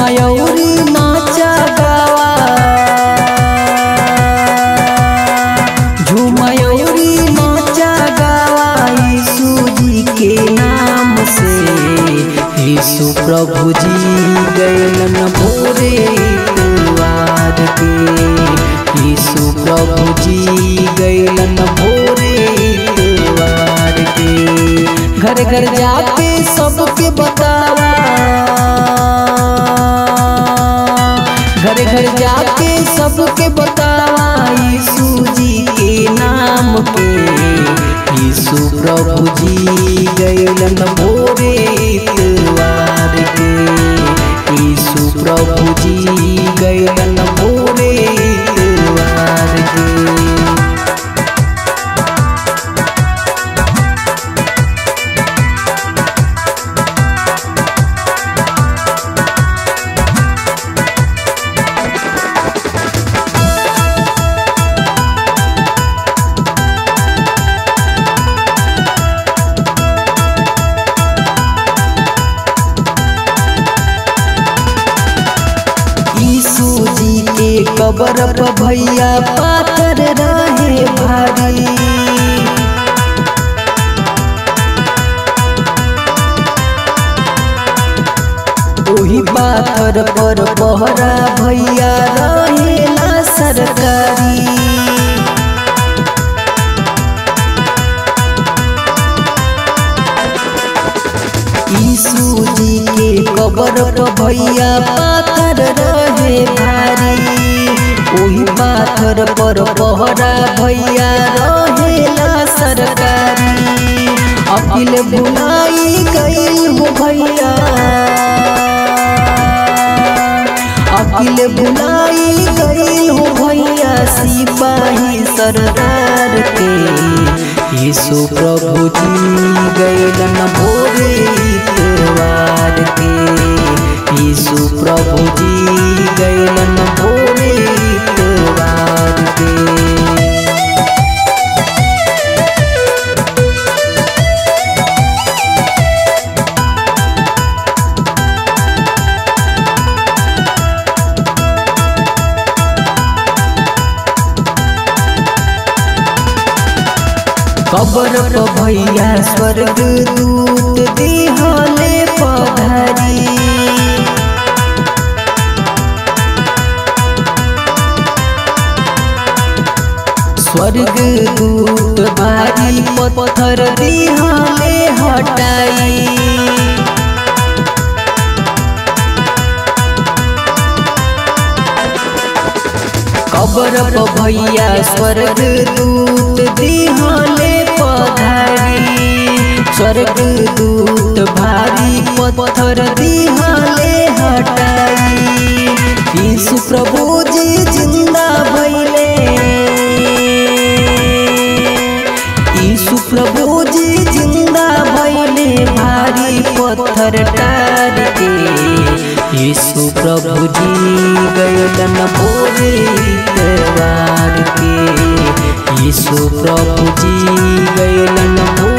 झुमयौरी नाचा गावा झुमयौरी नाचा गावा यीशु जी के नाम से यीशु प्रभु जी गैलन भोरे इतवार के यीशु प्रभु जी गैलन भोरे इतवार के घर घर जाके सबके बतावा घर घर जाके सबके बतावा यीशु जी के नाम के यीशु प्रभु जी गैलन भोरे इतवार के यीशु प्रभु जी गैलन भोरे इतवार के यीशु जी के कबर पर भैया पाथर रहे भारी ओही पाथर पर पहरा भैया रहेला सरकारी यीशु जी के कबर पर भैया पाथर रहे भारी ओही पाथर पर पहरा भैया रहेला सरकारी अकिल बुलाई गई हो भैया अकिल बुलाई गई हो भैया सिपाही सरदार के यीशु प्रभु जी गैलन भोरे इतवार के यीशु प्रभु जी गैलन भोरे इतवार के कबर पर भैया स्वर्ग दूत दिहले पधारी स्वर्ग दूत भारी पत्थर दिहले हटाई कबर पर भैया स्वर्ग दूत दिहले पधारी स्वर्ग दूत भारी पत्थर दिहले हटाई यीशु प्रभु जी जिंदा भैले यीशु प्रभु जी जिंदा भैले भारी पत्थर टार के यीशु प्रभु जी गैलन भोरे इतवार के यीशु प्रभु जी गैलन भोरे